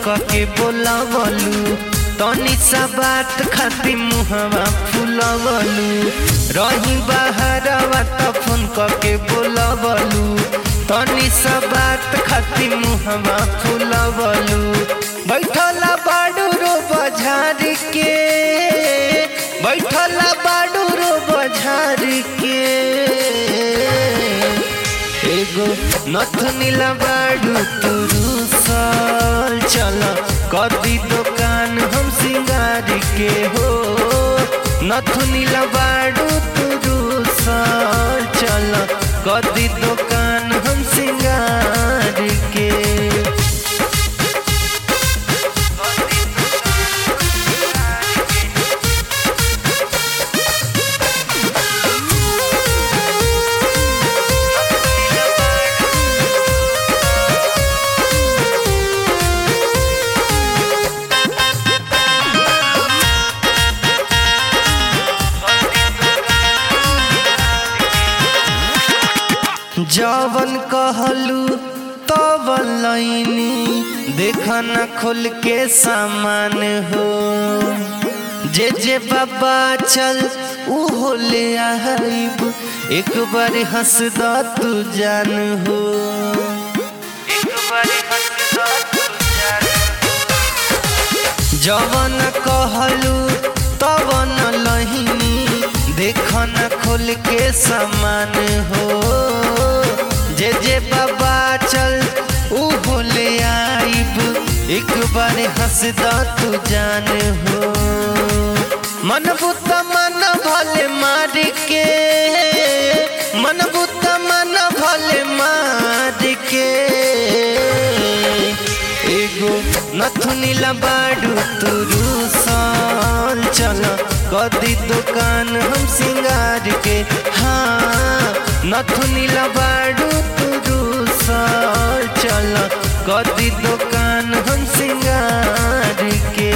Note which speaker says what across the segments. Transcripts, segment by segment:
Speaker 1: के बोलावलू तनी सा बात खाती मुहवा फुलावलू रही बाहरवा त फोन के बोलावलू तनी सा बात खाती मुहवा फुलावलू बैठला बाडू रो बझार के बैठला बाडू रो बझार के एगो नथनीला बाडू तुरु साल चल कदी दुकान हम सिंगार के हो नथनीला बाडू तुरु साल चल कदी दुकान हम सिंगार के जवन कहलू तवन लैनी देखा न खोल के सामान हो जे जे बाबा चल ऊ ले आइब एक बार हंस द तू जान हो एक बार हंस द तू जान जवन कहलू तवन लहिनी देख न खोल के समान हो जे जे बाबा चल ऊ बोले आइब एक बार हंस द तू जान हो मन बुत मन भले मार के मन बुत मन भले मार के एगो नथुनीला बाडू तुरु साल चल कदी दुकान हम सिंगार के हाँ नथुनीला बाडू तुरु साल चल कदी दुकान हम सिंगार के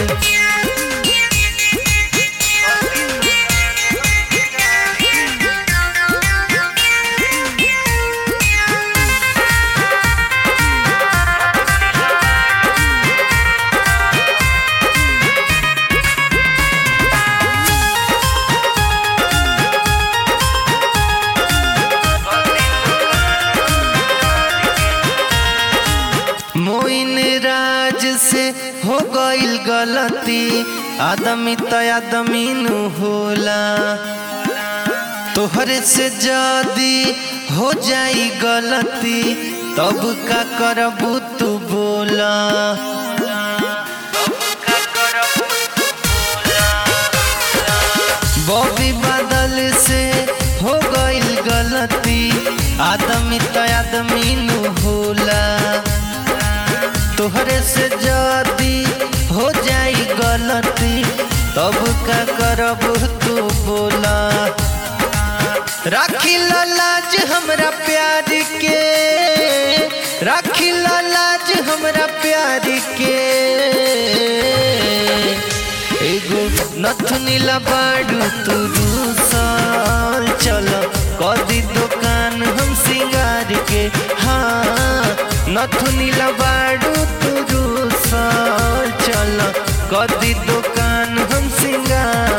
Speaker 1: मोइन राज से हो गईल गलती आदमी त आदमी नु होला तोहरे से जदी हो जाई गलती तब का करबू तू बोला बॉबी बादल से हो गईल गलती आदमी त आदमी नु होला तोहरे से जदी हो जाई गलती तब का करब तू बोला राखी लाज हमरा प्यार के राखी लाज हमरा प्यार के एगो नथुनीला बाडू तुरु साल चल कदी दुकान हम सिंगार के हाँ नथुनीला बाडू तुरु साल चल कदी दुकान हम सिंगार